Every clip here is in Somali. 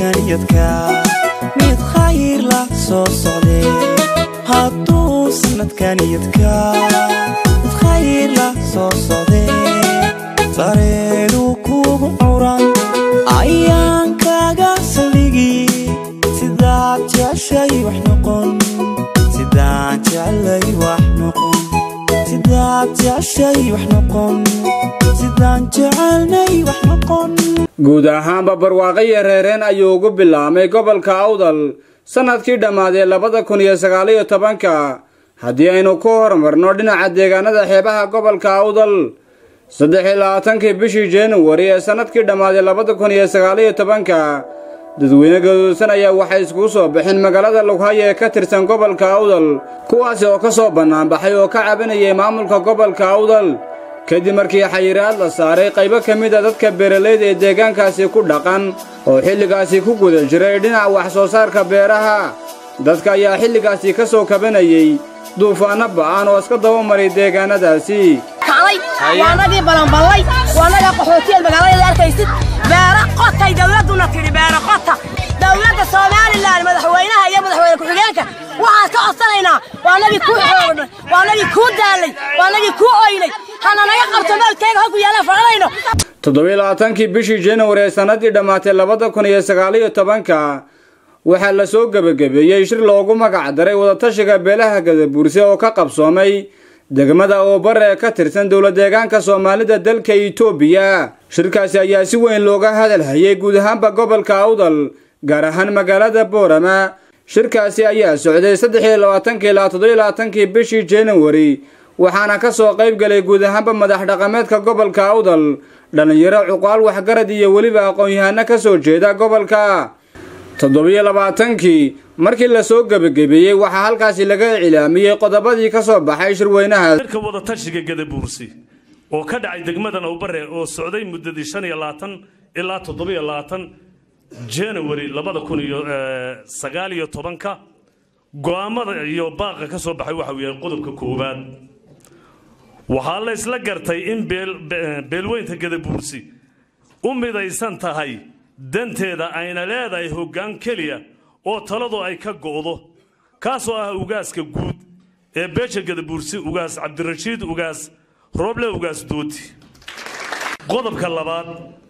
sanadkaniyadka mid khayr la soo socdee hadduu sanadkaniyadka mid khayr la soo socdee sareedu kugu curan ayaan kaga saldhigi sidaad jeceshay wax noqon sidaan jeclay wax noqon sidaad jeceshay wax noqon sidaan jecelnay wax noqon guud ahaanba barwaaqaya reereen ayuu ugu bilaabmay gobolka awdal sannadkii dhammaaday labada kun iyo sagaaliyo tobanka haddii aynu ku horumarno dhinaca deegaanada xeebaha gobolka awdal saddex iyo labaatankii bishii januari ee sannadkii dhammaaday labada kun iyo sagaaliyo tobanka dadweyne gaduudsan ayaa waxay iskugu soo baxeen magaalada lughaya ee ka tirsan gobolka awdal kuwaasi oo ka soo bannaanbaxay oo ka cabanayay maamulka gobolka awdal kadib markii xayiraad la saaray qaybo ka mid a dadka beeralayda ee deegaankaasi ku dhaqan oo xilligaasi ku guda jiray dhinaca wax soo saarka beeraha dadka ayaa xilligaasi ka soo kabanayey duufaanno ba'an oo iska daba maray deegaannadaasi waanagii balanballay waanaga qaxootiyeed magaalada arkaysid beera qotay dawladduna tidhi beera qota dawladda somalilan madaxweynaha iyo madaxweyne ku-xigeenka waxaan ka codsanaynaa waanagii kuu xoognay waanagii kuu daallay waanagii kuu oynay hana naga qabto meelkeega halku yaalaan fadhanayno toddobiyo labaatankii bishii januari ee sannaddii dhammaatay labada kun iyo sagaaliyo tobanka waxaa la soo gebagabeeyey shir loogu magac daray wadatashiga beelaha gadabuurse oo ka qabsoomay degmada oobare ee ka tirsan dowla deegaanka soomaalida dalka itoobiya shirkaasi ayaa si weyn looga hadalhayay guud ahaanba gobolka awdal gaar ahaan magaalada boorama shirkaasi ayaa socday saddex iyo labaatankii ilaa toddobiyo labaatankii bishii januari waxaana ka soo qayb galay guud ahaanba madax dhaqameedka gobolka awdal dhallinyaro cuqaal waxgarad iyo weliba aqoon-yahano ka soo jeeda gobolka toddobiyo labaatankii markii la soo gebagabeeyey waxaa halkaasi laga iclaamiyey qodobadii ka soo baxay shirweynaha shirka wadatashiga gadabuursi oo ka dhacay degmadan awbare oo socday muddadii shan iyo labaatan ilaa toddobiyo labaatan january labada kun iyo sagaal iyo tobanka go-aamada iyo baaqa ka soo baxay waxa uu yahay qodobka koowaad waxaa la isla gartay in beelweynta gadabuursi u midaysan tahay danteeda ayna leedahay hoggaan keliya oo taladu ay ka go'do kaasoo ah ugaaska guud ee beesha gadabuursi ugaas cabdirashiid ugaas rooble ugaas dooti qodobka labaad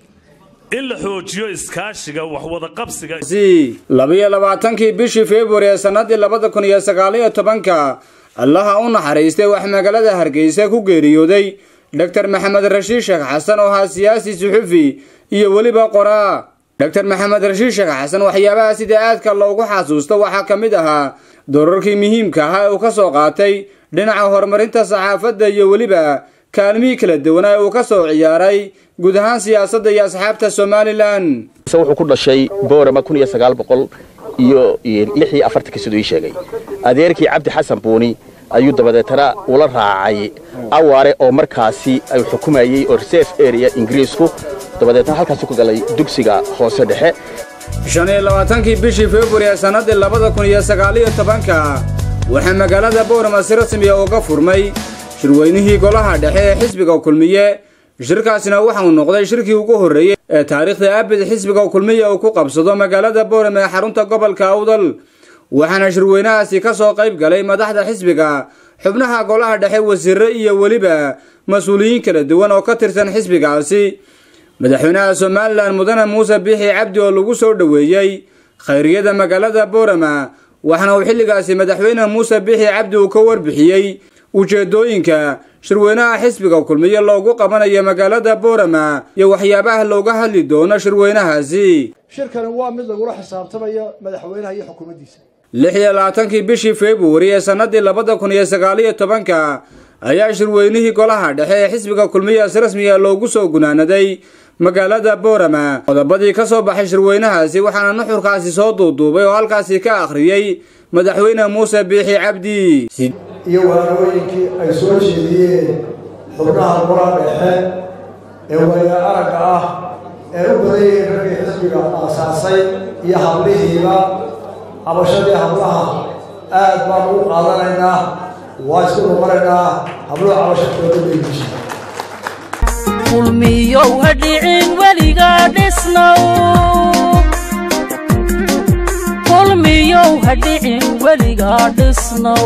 in la xoojiyo iskaashiga waxwadaqabsiga labiyo labaatankii bishii februari ee sannadii labada kun iyo sagaaliyo tobanka allaha u naxariistay wax magaalada hargeysa ku geeriyooday dogtar maxamed rashiid sheekh xasan oo ahaa siyaasi suxufi iyo weliba qoraa dogtar maxamed rashiid sheekh xasan waxyaabaha sida aadka loogu xasuusto waxaa ka mid ahaa doorarkii muhiimka ahaa ee uu ka soo qaatay dhinaca horumarinta saxaafadda iyo weliba kaalmihii kala duwanaa ee uu ka soo ciyaaray guud ahaan siyaasadda iyo asxaabta somalilan wuxuu ku dhashay boorama kun iyo sagaal boqol iyo lix iyo afartanka siduu ii sheegay adeerkii cabdi xasan buuni ayuu dabadeetana ula raacay awaare oo markaasi ay xukumayey oo reserve area ingiriisku dabadeetna halkaasuu ka galay dugsiga hoose dhexe shan iyo labaatankii bishii februari ee sannadii labada kun iyo sagaaliyo tobanka waxaa magaalada boorama si rasmiya uga furmay shirweynihii golaha dhexe ee xisbiga kulmiye shirkaasina waxauu noqday shirkii ugu horreeyey ee taariikhda abid xisbiga kulmiye uu ku qabsado magaalada boorama ee xarunta gobolka awdal waxaana shirweynahaasi ka soo qayb galay madaxda xisbiga xubnaha golaha dhexe wasiirre iyo weliba mas-uuliyiin kala duwan oo ka tirsan xisbigaasi madaxweynaha somalilan mudane muuse biixi cabdi oo lagu soo dhoweeyey khayriyada magaalada boorama waxaana uu xilligaasi madaxweyne muuse biixi cabdi uu ka warbixiyey ujeeddooyinka shirweynaha xisbiga kulmiye loogu qabanayo magaalada boorama iyo waxyaabaha looga hadli doono shirweynahaasi shirkani waa mid lagula xisaabtamayo madaxweynaha iyo xukuumaddiisa lix iyo labaatankii bishii februari ee sannadii labada kun iyo sagaaliyo tobanka ayaa shirweynihii golaha dhexe ee xisbiga kulmiya si rasmiya loogu soo gunaanaday magaalada boorama qodobadii ka soo baxay shirweynahaasi waxaana nuxurkaasi soo duuduubay oo halkaasi ka akhriyey madaxweyne muuse biixi cabdi iyo waanooyinkii ay soo jeediyeen xubnaha golaha dhexe ee wayna aragga ah ee u badayeen raggii xisbiga aasaasay iyo hablihiiba habashadii hablaha aad baan ugu qaadanaynaa waa isku noqonaynaa habluhu cabashadooda weydiisha kulmiyow ha dhicin weligaa dhisnow dhiigliyow ha dhicin weligaa dhisnow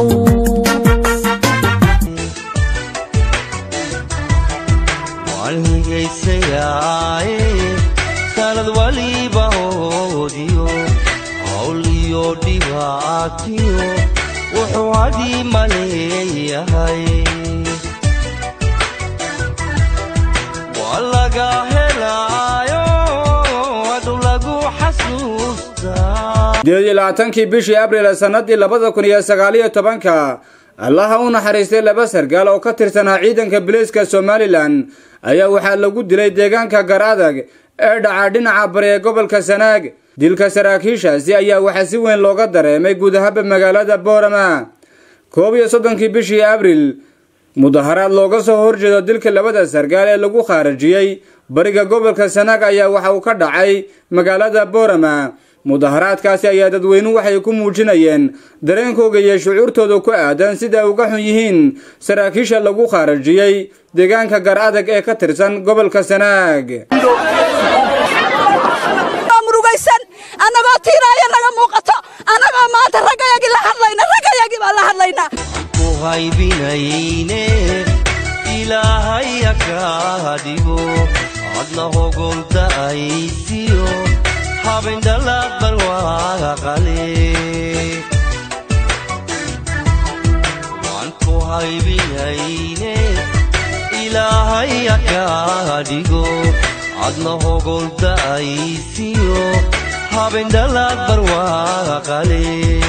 walhigaysayaaye sanad waliba hoodiyo hawl iyo dhibaatiyo wuxuu hadii maleeyahay waa laga helaayo adu lagu xasuustaa sideed iyo labaatankii bishii abriil sannadii labada kun iyo sagaaliyo tobanka allaha u naxariistay laba sargaal oo ka tirsanaa ciidanka biliiska somalilan ayaa waxaa lagu dilay deegaanka gar adag ee dhaca dhinaca bari ee gobolka sanaag dilka saraakiishaasi ayaa waxaa si weyn looga dareemay guud ahaanba magaalada boorama koob iyo soddonkii bishii abriil mudaharaad looga soo horjeedo dilka labada sargaal ee lagu khaarajiyey bariga gobolka sanaag ayaa waxa uu ka dhacay magaalada boorama mudaharaadkaasi ayaa dadweynuhu waxay ku muujinayeen dareenkooga iyo shucuurtooda ku aadan sida ay uga xun yihiin saraakiisha lagu khaarajiyey deegaanka gar adag ee ka tirsan gobolka sanaag murugaysan annagoo tiiraaya naga muuqato annagoo maanta raggayagii la hadlayna raggayagii baan la hadlaynaa ku haybinayne ilaahaya kaa dhigo adna hogolta aysiyo habindhalad barwaaqale waan ku haybinayne ilaahaya kaa dhigo adna hogolta aysiyo habindhalad barwaaqale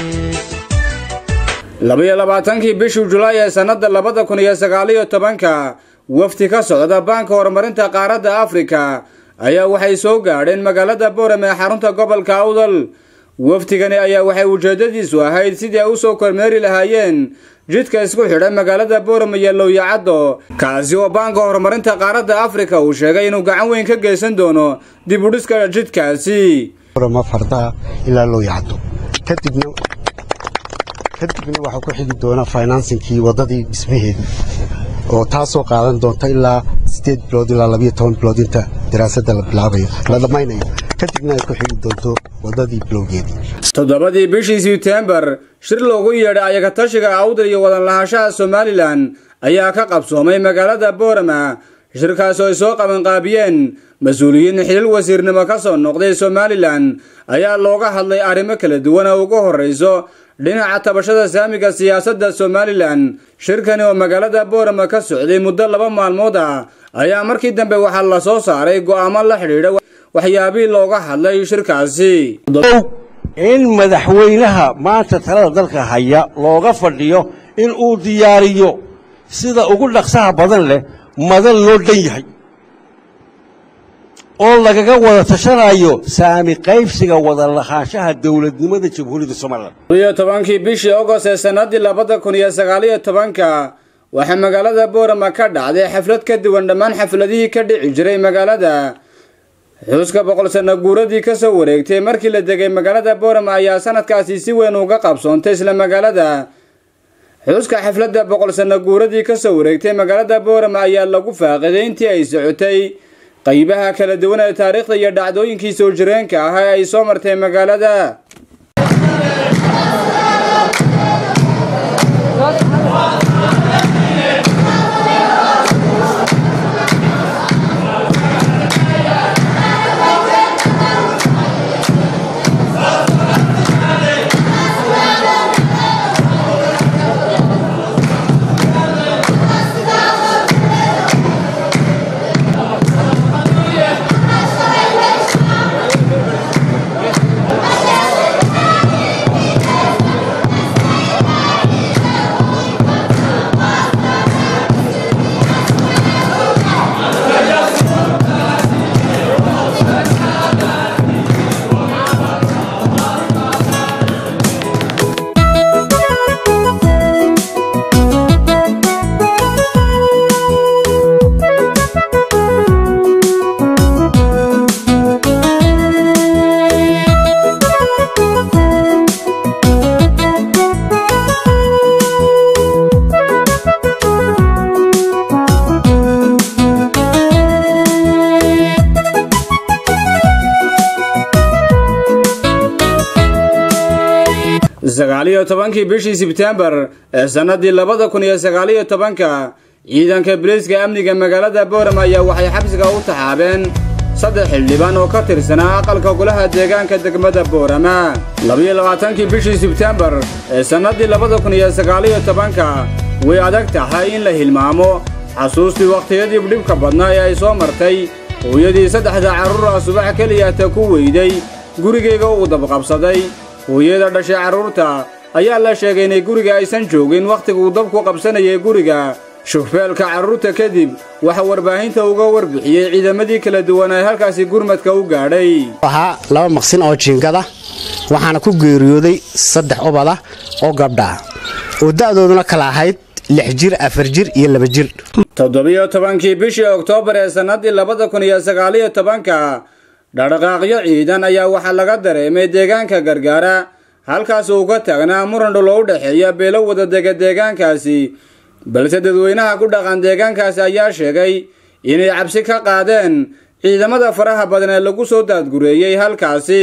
labaiyo labaatankii bishii julaay ee sannada labada kun iyo sagaaliyo tobanka wafdi ka socda baanka horumarinta qaaradda afrika ayaa waxay soo gaadheen magaalada boorame ee xarunta gobolka awdal wafdigani ayaa waxay ujeedadiisu ahayd sidii ay u soo kormeeri lahaayeen jidka isku xidha magaalada boorame iyo lowyacaddo kaasi oo baanka horumarinta qaaradda afrika uu sheegay inuu gacan weyn ka geysan doono dib u dhiska jidkaasi ma fardaa ilaa loo yacdo kadibna kadibna waxaa ku xigi doona finansinkii waddadii dhismaheedii oo taasoo qaadan doonta ilaa sideed bilood ilaa labiyo toban bilood inta daraasadda la bilaabayo la dhammaynayo kadibna ay ku xigi doonto waddadii bilowgeedii toddobadii bishii sebtembar shir loogu yeedhay ayagatashiga awdal iyo wadan lahaanshaha somalilan ayaa ka qabsoomay magaalada boorama shirkaas oo ay soo qabanqaabiyeen mas-uuliyiin xilil wasiirnimo ka soo noqday somalilan ayaa looga hadlay arrimo kala duwan oo ugu horrayso dhinaca tabashada saamiga siyaasadda somalilan shirkani oo magaalada boorama ka socday muddo laba maalmood ah ayaa markii dambe waxaa la soo saaray go'aamo la xidhiidha waxyaabihii looga hadlay shirkaasi in madaxweynaha maanta talada dalka haya looga fadhiyo in uu diyaariyo sida ugu dhaqsaha badan leh madan loo dhan yahay oo lagaga wada tashanayo saami qaybsiga wada lahaanshaha dowladnimada jamhuuriyadda somalilan iyo tobankii bishii ogost ee sannadii labada kun iyo sagaaliyo tobanka waxaa magaalada boorama ka dhacday xaflad ka duwan dhammaan xafladihii ka dhici jiray magaalada xuska boqol sanno guuradii ka soo wareegtay markii la degay magaalada boorama ayaa sanadkaasi si weyn uga qabsoontay isla magaalada xuska xafladda boqol sanno guuradii ka soo wareegtay magaalada boorama ayaa lagu faaqiday intii ay socotay qaybaha kala duwan ee taariikhda iyo dhacdooyinkii soo jireenka ah ee ay soo martay magaalada sagaaliyo tobankii bishii sebtembar ee sannadii labada kun iyo sagaaliyo tobanka ciidanka biliiska amniga magaalada boorama ayaa waxay xabsiga u taxaabeen saddex xildhibaan oo ka tirsanaa aqalka golaha deegaanka degmada boorama labiyo labaatankii bishii sebtembar ee sannadii labada kun iyo sagaaliyo tobanka way adag tahay in la hilmaamo xasuustii wakhtiyadii dhibka badnaa ee ay soo martay hooyadii saddexda carruur ah subax keliyata ku weyday gurigayga uu dabqabsaday hooyada dhashay carruurta ayaa la sheegay inay guriga aysan joogin wakhtiguu dabku qabsanayay guriga shufeelka carruurta kadib waxa warbaahinta uga warbixiyey ciidamadii kala duwan ee halkaasi gurmadka u gaadhay ahaa laba maqsin oo jiingada waxaana ku geeriyooday saddex ubada oo gabdha oo da'dooduna kala ahayd lix jir afar jir iyo laba jir toddobiyo tobankii bishii oktoobar ee sannadii labada kun iyo sagaaliyo tobanka dhaqdhaqaaqyo ciidan ayaa waxaa laga dareemay deegaanka gargaara halkaas uu ka taagnaa muran dhul oo u dhexeeya beelo wada dega deegaankaasi balse dadweynaha ku dhaqan deegaankaasi ayaa sheegay inay cabsi ka qaadeen ciidamada faraha badan ee lagu soo daadgureeyey halkaasi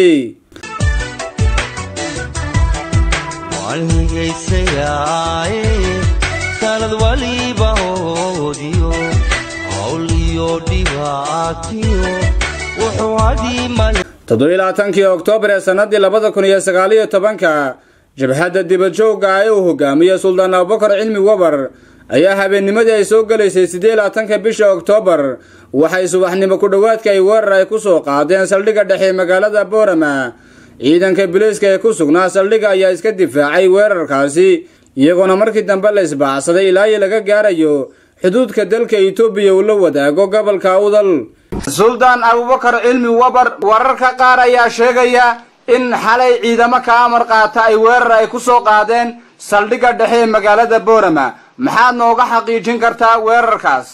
waan higaysayaaye sanad waliba hoodiyo hawl iyo dhibaatiyo wuxuu hadhiimale toddobiyo labaatankii oktoobar ee sannadii labada kun iyo sagaaliyo tobanka jabhadda dibadjoogga ee uu hogaamiyey suldaan abubakar cilmi wabar ayaa habeennimadii ay soo gelaysay siddeed labaatanka bisha oktoobar waxay subaxnimo ku dhowaadka ay weerar ay ku soo qaadeen saldhigga dhexe magaalada boorama ciidanka biliiska ee ku sugnaa saldhigga ayaa iska difaacay weerarkaasi iyagoona markii dambe la isbaacsaday ilaa iyo laga gaarayo xuduudka dalka etoobiya uu la wadaago gobolka udal suldaan abubakar cilmi wabar wararka qaar ayaa sheegaya in xalay ciidamo ka amar qaata ay weerar ay ku soo qaadeen saldhigga dhexe ee magaalada boorama maxaad nooga xaqiijin kartaa weerarkaas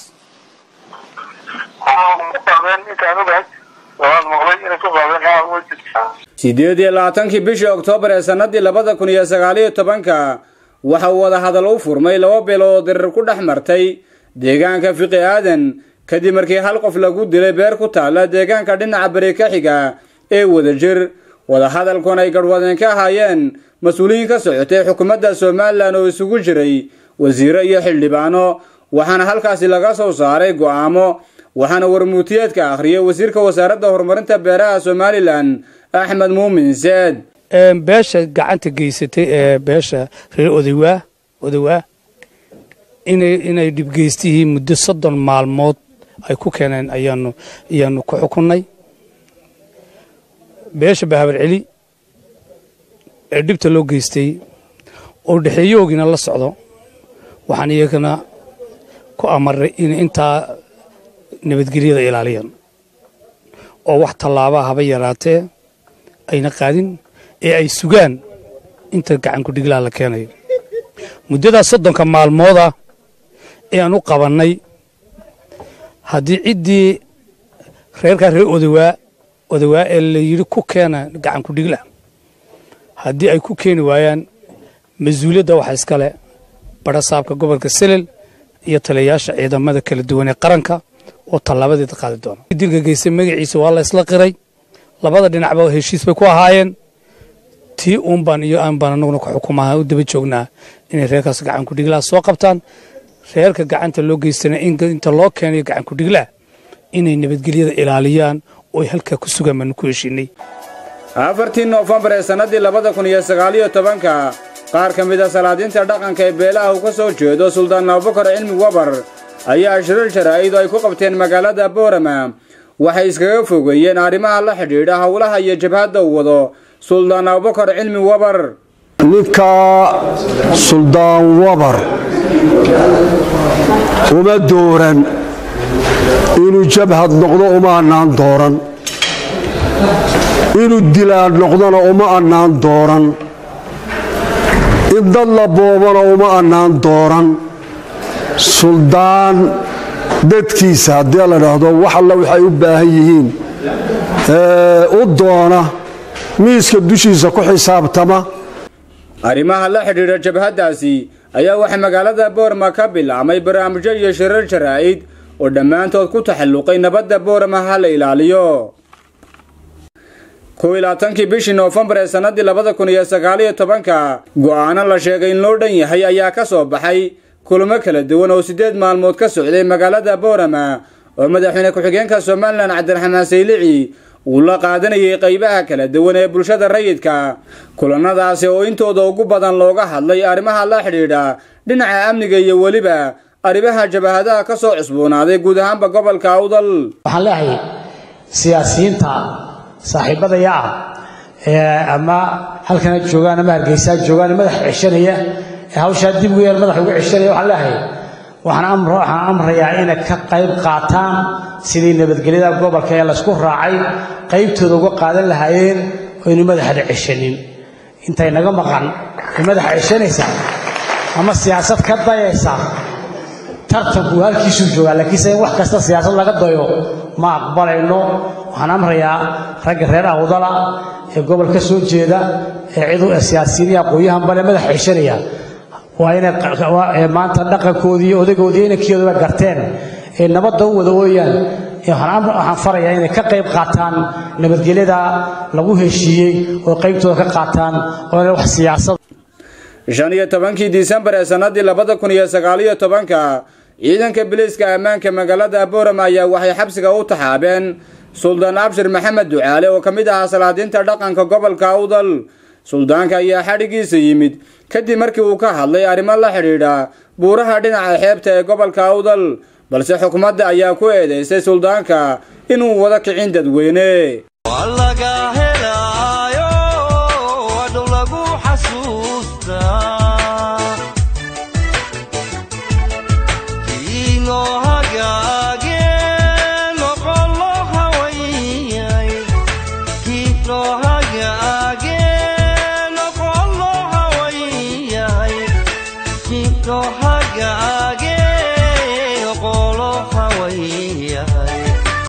sideed iyo labaatankii bishii oktoobar ee sannadii labada kun iyo sagaaliyo tobanka waxa uu wadahadal u furmay laba beelood oo dirir ku dhex martay deegaanka fiqi aadan kadib markii hal qof lagu dilay beer ku taalla deegaanka dhinaca beri ka xiga ee wadajir wadahadalkun ay garhwadeen ka ahaayeen mas-uuliyiin ka socotay xukuumadda somalilan oo isugu jiray wasiiro iyo xildhibaano waxaana halkaasi laga soo saaray go'aamo waxaana warmuutiyeedka akhriyay wasiirka wasaaradda horumarinta beeraha somalilan axmed muumin seed beesha gacanta geysatay ee beesha reer odawaa odawaa inay inay dhibgeystihii muddo soddon maalmood ay ku keeneen ayaanu ayaanu ku xukunnay beesha bahabar celi ee dhibta loo geystay oo dhexeeyoogiina la socdo waxaan iyagana ku amarnay in intaa nabadgelyada ilaaliyaan oo wax tallaabaa haba yaraatee ayna qaadin ee ay sugaan inta gacanku dhiglaa la keenayo muddadaas soddonka maalmooda ee aan u qabannay haddii ciddii reerkaa reer odawaa odawaa ee la yidhi ku keena gacanku dhigla haddii ay ku keeni waayaan mas-uuliyadda waxa iskale badhasaabka gobolka selel iyo taliyayaasha ciidamada kala duwan ee qaranka oo tallaabadeeda qaadi doona dilka geystay magaciisa waa la isla qiray labada dhinacba heshiis bay ku ahaayeen tii uun baan iyo aan baan anaguna ku xukumaha u daba joognaa inay reerkaas gacanku dhiglaa soo qabtaan reerka gacanta loo geystana inta loo keenayo gacanku dhiglaa inay nabadgelyada ilaaliyaan oo ay halkaa ku sugaan baanu ku heshiinay afartii noofembar ee sannadii labada kun iyo sagaaliyo tobanka qaar ka mid a salaadiinta dhaqanka ee beelaha uu ka soo jeedo suldaan abubakar cilmi wabar ayaa shirar jaraa'id oo ay ku qabteen magaalada boorama waxay iskaga fogeeyeen arrimaha la xidhiidha howlaha iyo jabhadda uu wado suldaan abubakar cilmi wabar ninka suldaan wabar uma dooran inuu jabhad noqdo uma annaan dooran inuu dilaan noqdona uma annaan dooran in dad la boobana uma annaan dooran suldaan dadkiisa haddii la dhaahdo wax alla waxay u baahan yihiin u doona miiska dushiisa ku xisaabtama arrimaha la xidhiidha jabhaddaasi ayaa waxaa magaalada boorama ka bilaabmay barnaamijyo iyo shirar jaraa'id oo dhammaantood ku taxalluqay nabadda boorama ha la ilaaliyo kow iyo labaatankii bishii noofembar ee sannadii labada kun iyo sagaaliyo tobanka go'aano la sheegay in loo dhan yahay ayaa ka soo baxay kulamo kala duwan oo siddeed maalmood ka socday magaalada boorama oo madaxweyne ku-xigeenka somalilan cabdiraxmaan saylici uu la qaadanayay qaybaha kala duwan ee bulshada rayidka kulanadaasi oo intooda ugu badan looga hadlay arrimaha la xidhiidha dhinaca amniga iyo weliba arrimaha jabahadaha ka soo cusboonaaday guud ahaanba gobolka awdal waxaan leeyahay siyaasiyiinta saaxiibadaya ah ee ama halkana joogaan ama hargeysaa joogaan madax ceshanaya ee hawshaa dib ugu yeel madax ugu ceshanaya waxaan leeyahay waxaan amro waxaan amrayaa inay ka qayb qaataan sidii nabadgelyada gobolka ee laysku raacay qaybtooda uga qaadan lahaayeen oynu madaxda ceshanin intay naga maqan ee madaxa ceshanaysa ama siyaasad ka dayaysa tartanku halkiisuu joogaa laakiinse in wax kasta siyaasad laga dayo ma aqbalayno waxaan amrayaa ragga reer awdala ee gobol ka soo jeeda ee cidu siyaasiyiin iyo aqoon-yahan bale madax ceshanaya waa inay maanta dhaqankoodii iyo odagoodii inankeeduba garteen ee nabadda u wada ooyaan waxaan farayaa inay ka qayb qaataan nabadgelyada lagu heshiiyey oo qaybtooda ka qaataan oo inay wax siyaasad shan iyo tobankii disembar ee sannadii labada kun iyo sagaaliyo tobanka ciidanka biliiska ammaanka magaalada boorama ayaa waxay xabsiga u taxaabeen suldaan abshir maxamed ducaale oo ka mid ahaa salaadiinta dhaqanka gobolka awdal suldaanka ayaa xadhigiisa yimid kadib markii uu ka hadlay arrimo la xidhiidha buuraha dhinaca xeebta ee gobolka awdal balse xukuumadda ayaa ku eedaysay suldaanka inuu wada kicin dadweyne Go hug,